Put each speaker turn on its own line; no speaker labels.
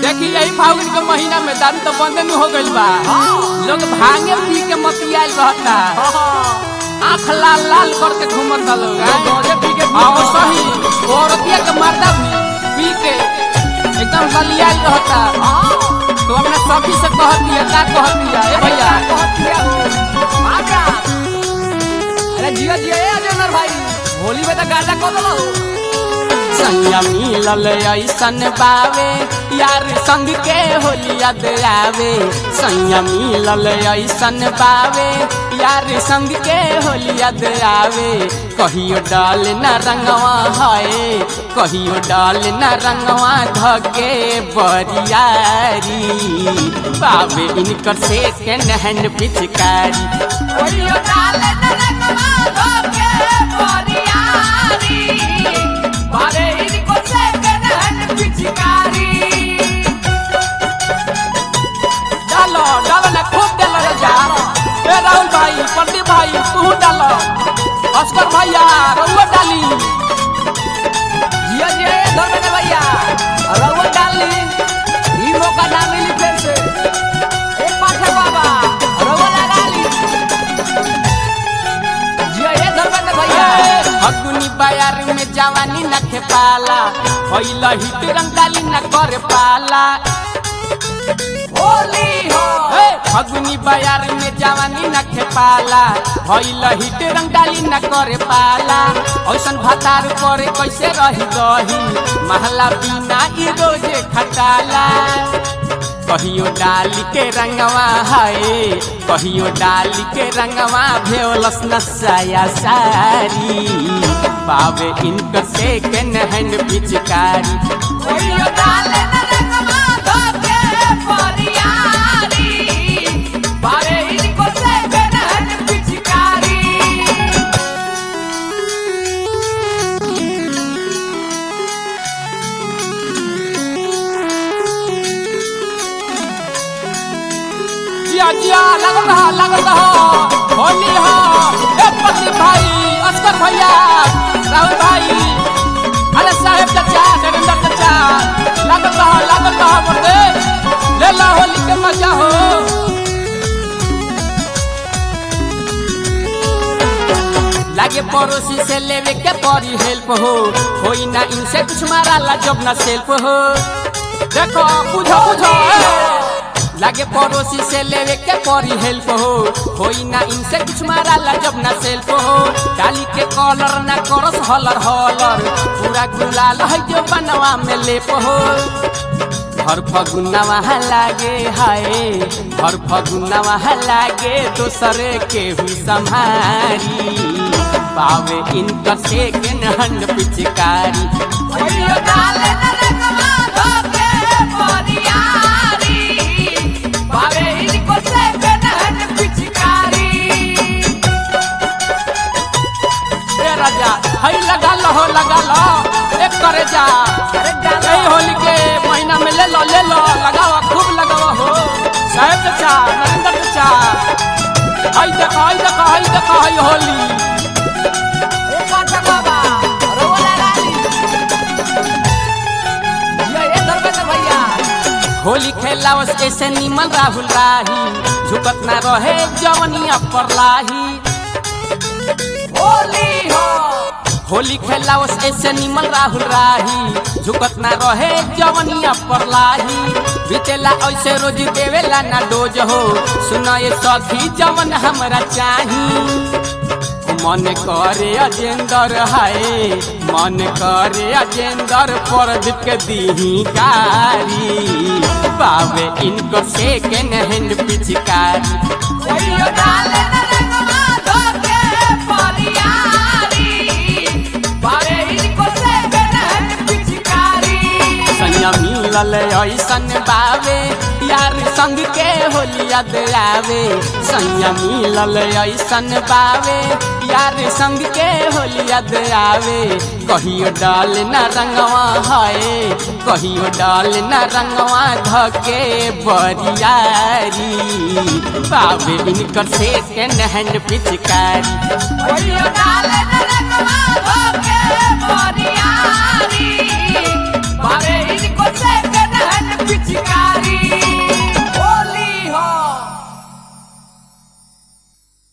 देखी यही फागुन के महीना में दारू तो बंद नहीं हो गइल बा लोग भांगे पी के मतियाल रहता आँख लाल लाल करके घूमत लोग
गौजे पी के
हाँ सही औरतिया के मर्दा भी पी के एकदम बलियाल रहता तो अपने सखी से कह दिया का कह दिया ए भैया
अरे जिया जिया ए अजनर भाई होली में तो गाजा कब लो
संयम मिलल ऐसन बावे यार संग के होलिया आवे संयम मिलल ऐसन बावे यार संग के होलिया आवे कहियो डाल न रंगवा है कहियो डाल न रंगवा धके बरियारी बावे इनकर से के नहन पिचकारी
ओरियो डाले न रंगवा धोके बोरियारी बारे इनको से कनहन पिचकारी
डालो डालो ना खूब डालो रे जा ए राहुल भाई प्रदीप भाई तू डालो अस्कर भैया रउआ डाली
जिया जिया ए धर्मेंद्र भैया रउआ डाल ली ई मौका ना मिली फिर से ए पाठक बाबा रउआ लगा ली जिया ए धर्मेंद्र भैया
अग्नि बाजार में जवानी न खेपाला पहिला हिट रंग डाली न कर पाला
होली हो
ए, फगुनी बाजार में जवानी न खेपाला भइल हिट रंग डाली न करे पाला ऐसन भतार करे कैसे रही गही महला बिना ई रोजे खटाला कहियो डाली के रंगवा है कहियो डाली के रंगवा भेलस नसाया सारी पावे इनकर से के नहन पिचकारी
ओरियो डाले न रंगवा धोके बोरियारी बारे इनको से कनहन पिचकारी
जिया जिया लगल रहा लगल रहा होली हो ए पति भाई अस्कर भैया राहुल भाई अरे साहेब चाचा नरेंद्र चाचा लगल रहा लगल रहा बोलते ले ला होली के मजा हो लागे पड़ोसी से लेवे के परी हेल्प हो कोई ना इनसे कुछ मारा ला जब ना सेल्फ हो देखो बुझो बुझो ए। लागे पड़ोसी से लेवे के परी हेल्प हो कोई ना इनसे कुछ मारा ला जब ना सेल्फ हो डाली के कॉलर ना करस हलर हलर पूरा गुलाल है जो बनवा में लेप हो हर फगुना वहाँ लागे हाय हर फगुना वहाँ लागे दूसरे के हुई संहारी पावे इनकर से के नहन पिचकारी
ओरियो डाले न रंगवा धोके बोरियारी बारे इनको से कनहन पिचकारी
ए राजा हई लगा लो हो लगा लो एक करे जा
अरे डालो।
यही होली के महीना में ले लो ले लो लगावा खूब लगावा हो साहेब चाचा नरेंद्र चाचा हई देखो हई देखो हई देखो हई होली
ए पाठक बाबा रउआ लगा ली जिया ए धर्मेंद्र भैया
होली खेलावस ऐसे निमल राहुल राही झुकत ना रहे जवनिया पर लाही
होली हो
होली खेलावस ऐसे निमल राहुल राही झुकत ना रहे जवनिया पर लाही बीतेला ऐसे रोज देवेला ना डोज हो सुना ये सखी जवन हमरा चाही मन करे अजेंदर हाय मन करे अजेंदर प्रदीप के दीही कारी पावे इनको से के नहन पिचकारी
ओरियो डाले न रंगवा धोके बोरियारी बारे इनको से कनहन पिचकारी
सैया मिलल ऐसन बावे यार संग के होलिया आवे सैया मिलल ऐसन बावे यार संग के होलिया आवे कहियो डाल न रंगवा है कहियो डाल न रंगवा धके बरियारी बावे इनकर से के नहन पिचकारी
ओरियो डाले न रंगवा धोके बोरियारी